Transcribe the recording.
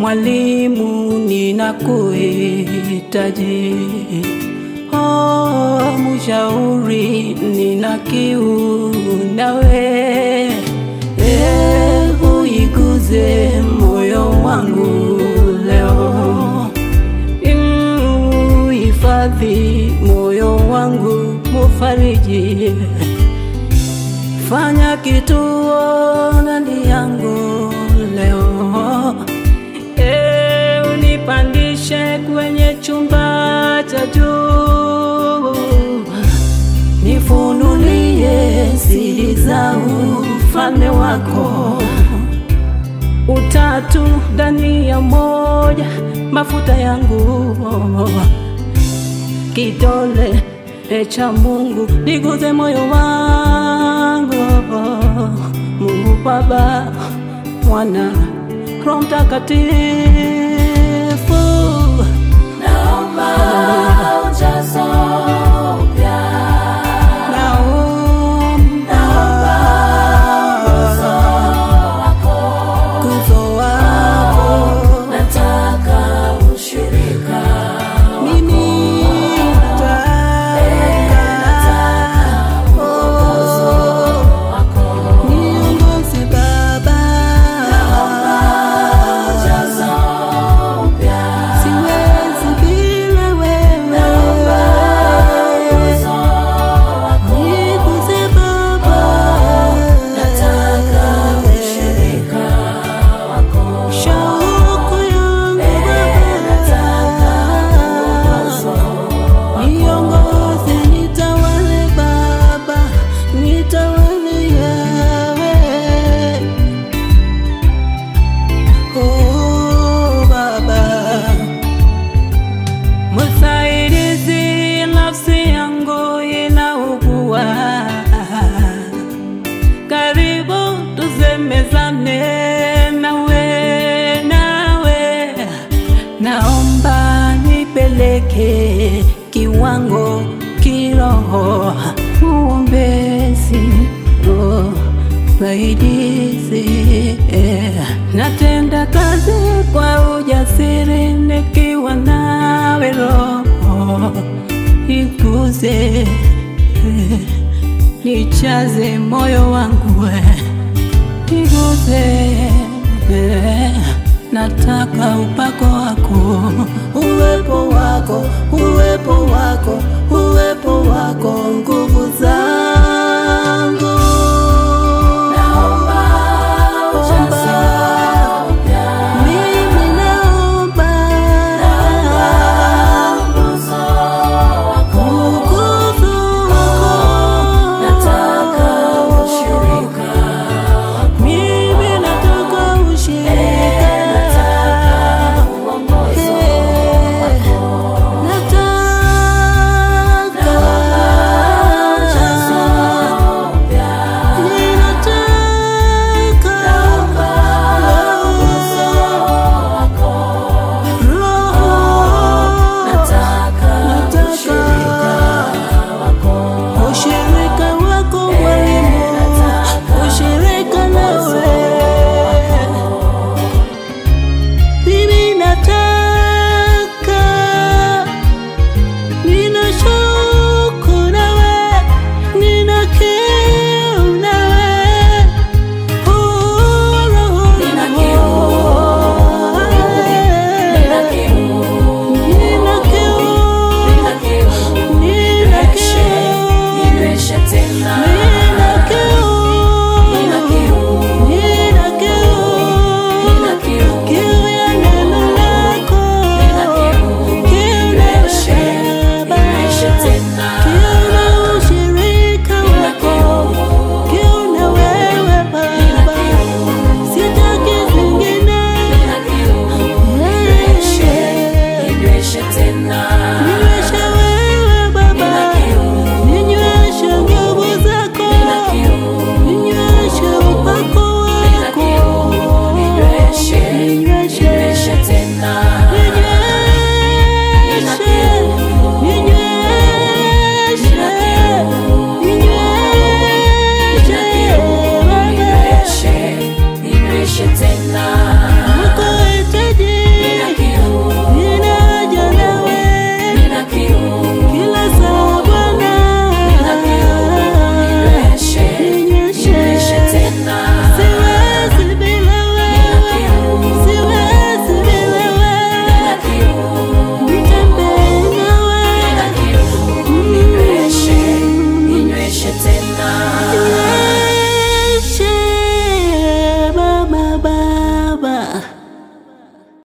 mwalimu, ninakuhitaji. Oh, mshauri, nina kiu nawe. Eh, uiguze moyo wangu leo, uhifadhi moyo wangu, mufariji fanya kituo ndani yangu leo, e, unipandishe kwenye chumba cha juu, nifunulie siri za ufalme wako, utatu ndani ya moja, mafuta yangu kidole cha Mungu niguze moyo wangu, Mungu Baba, Mwana, Roho Mtakatifu, Naomba ujazo upya. naomba Uso wako. nguzo wako Nataka ushirika. mimi nataka wako. niongoze Baba, Ujazo upya. siwezi bila wewe. Uso wako. Niguze Baba, Nataka ushirika wako. shauku yangu Nataka Baba, niongoze, nitawale Baba, nitawale Yawe. Oh Baba, msaidizi, nafsi yangu inaugua karibu tusemezane nawe, nawe, naomba nipeleke kiwango kiroho, uombezi oh, saidizi eh. Natenda kazi kwa ujasiri nikiwa nawe Roho, iguze eh nichaze moyo wangu we, niguze eh, nataka upako wako, uwepo wako, uwepo wako, uwepo wako, nguvu zako